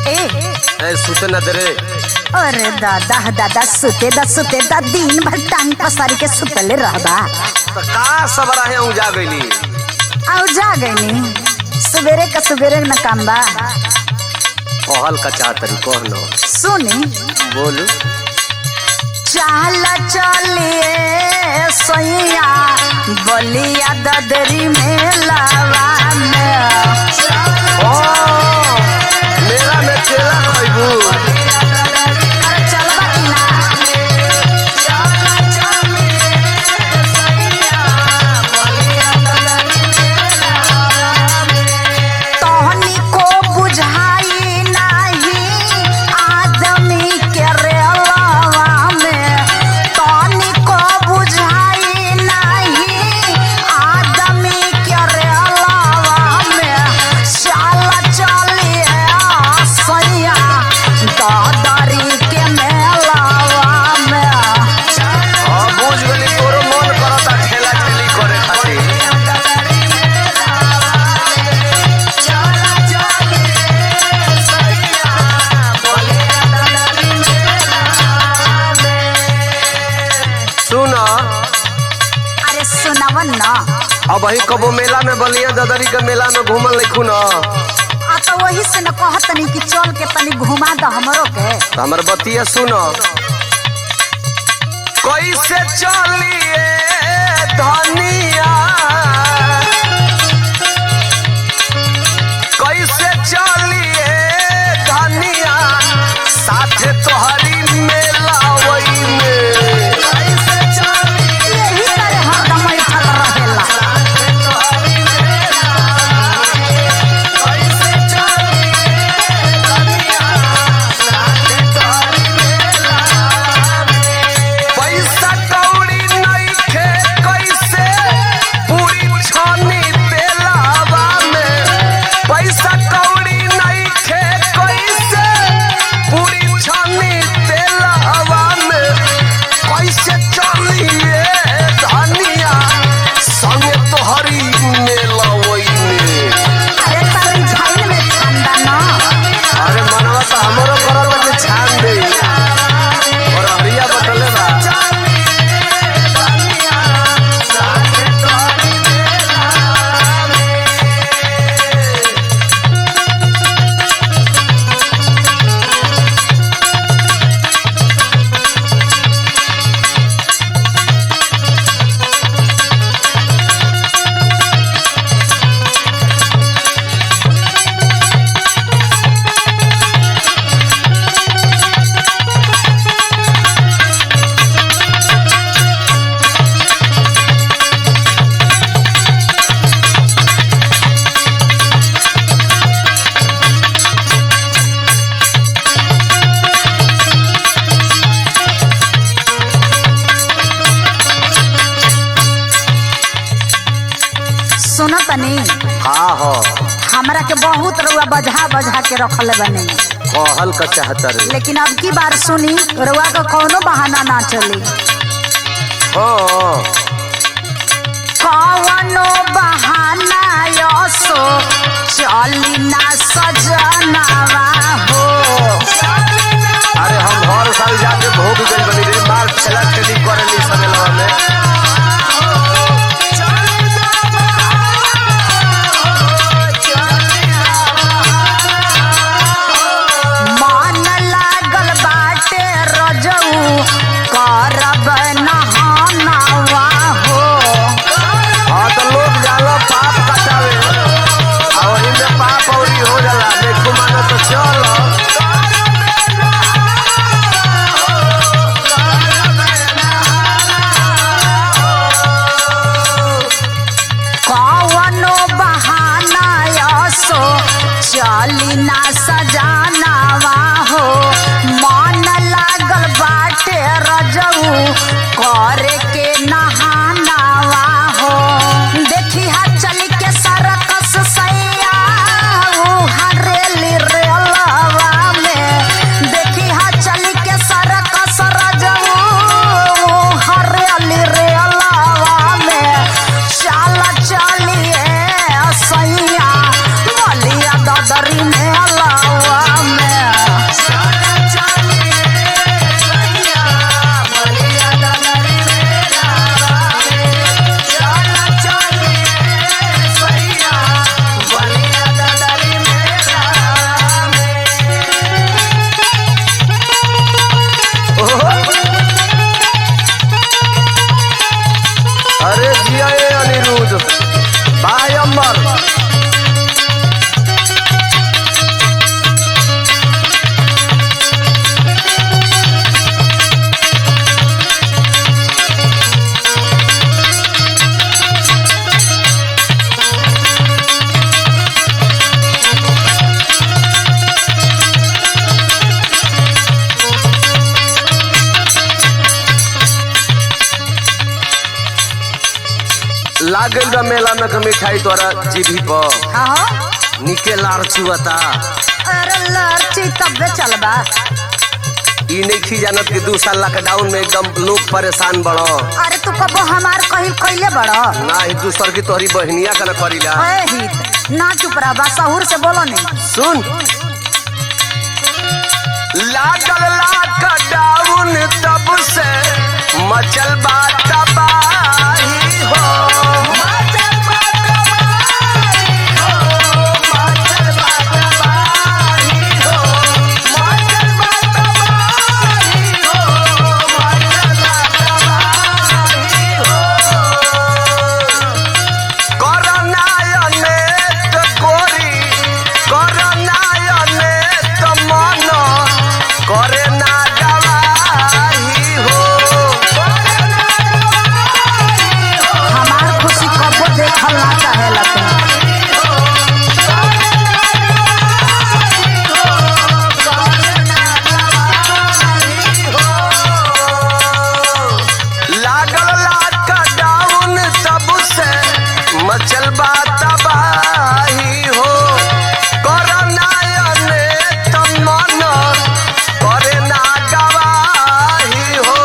ए ए सुते न दे रे अरे दादा दादा सुते दा सुते दा दिन भर टांग पसारी के सुतले रहबा तो का सब रहे हूँ जा गईली आउ जा गईनी सवेरे का सवेरे न काम बा कहल का चाहतरी कह नो सुनी बोलू चाल चलिए सैया बलिया ददरी में लावा में ओ मेरा में केला खइबू अरे चलबा कि ना तहनी को बुझाई नाही आदमी के रेलवा में तहनी को बुझाई नाही आदमी के रेलवा में चल चलिए सैया दादरी के मेलावा में हाँ बुझ गली तोरो मन करता ठेला ठेली करे खातिर सुन अरे सुनवन न अब ही कबो मेला में बलिया ददरी के मेला में घूमल लिखू न आ तो वही से न कहत नहीं कि चल के तनी घुमा द हमरो के तो हमर बतिया सुन कैसे चलिए धनिया कैसे चलिए धनिया साथे तोहरी मेला वही में यही करे हरदम बैठल रहेला पैसा कौड़ी नइखे कैसे पूरी छानी तेलावा में पैसा कौड़ी नइखे कैसे पूरी छानी तेलावा में कैसे चलिए धनिया संगे तोहरी मेला वही में अरे तरी झाइल में ठंडा न अरे मनवा तो हमरो करत के छान दे और हरिया बटले बा सुनो तनी हाँ हो हमरा के बहुत रुआ बजा बजा के रखले बने कहल का चाहतर लेकिन अब की बार सुनी रुआ का कौनो बहाना ना चली हाँ कौनो बहाना यसो चली ना सजनावा हो अरे हम हर साल जाके भोग गई बनी रे मार ठेला ठेली करे ली समेलवा में मन लागल बाटे रजऊ करब नहानवा हो हाँ तो लोग जाला पाप कटावे आ वही में पाप औरी हो जाला देखो मानो तो चल कौनो बहाना यसो चली ना सजानावा हो मन लागल बाटे रजऊ करे के नहानावा हो देखी हा चल के सरकस सैया ऊ हरेली रेलवा में देखी हा चल के सरकस रजऊ ऊ हरेली रेलवा में चल चलिए सैया बलिया ददरी में लावा में आ गइल बा मेला में के मिठाई तोरा जीभी पर हाँ हो निके लार चुअता अरे लड़ची तबे चलबा ई नहीं खी जानत कि दू साल लॉकडाउन में एकदम लोग परेशान बड़ो अरे तू कबो हमार कहिल कइले बड़ो ना ही दूसर की तोहरी बहनिया का न करीला ए हित ना चुप रह बा सहूर से बोलो नहीं सुन लागल लॉकडाउन तब से मचल बा तबाही हो मचल बा तबाही हो, मचल बा तबाही हो, मचल बा तबाही हो, मचल बा तबाही हो। করোনায়নেত করি করোনায়নেত মন করে না গাওয়াহি হো हमार खुशी कबो देखल ना चाहेला तुम लागल लॉकडाउन तब से मचल बा तबाही हो करनायनेत मन करे ना गवाही हो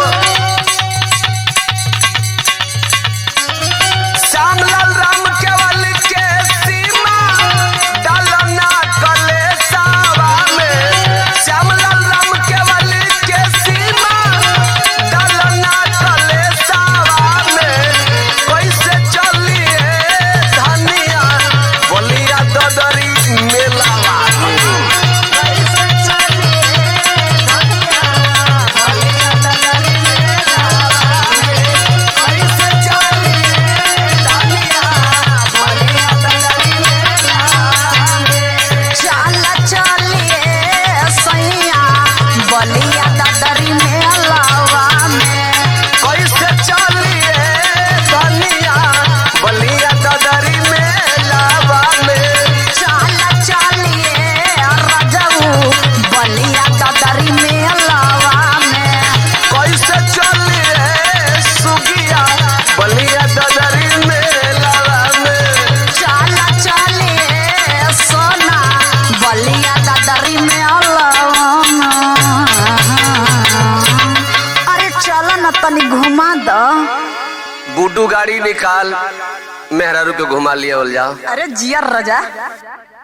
श्यामलाल राम केवल के सीमा डालना कलेसावा में श्यामलाल राम केवल के सीमा डालना कलेसावा में कैसे चलिए धनिया बोलिया ददरी मेलावा में कैसे चलिए धनिया बोलिया ददरी मेलावा में कैसे चलिए धनिया बोलिया ददरी मेलावा में चल चलिए सैया बलिया ददरी मेलावा में कैसे चलिए धनिया बलिया ददरी मेलावा में चल चलिए रजऊ बलिया ददरी मेलावा में कैसे चलिए सुगिया बलिया ददरी मेलावा में चल चलिए सोना बलिया ददरी मेलावा में अरे चल न तनी घुमा दो गुड्डू गाड़ी निकाल मेहरारू के घुमा लिया बोल जाओ अरे जियर रजा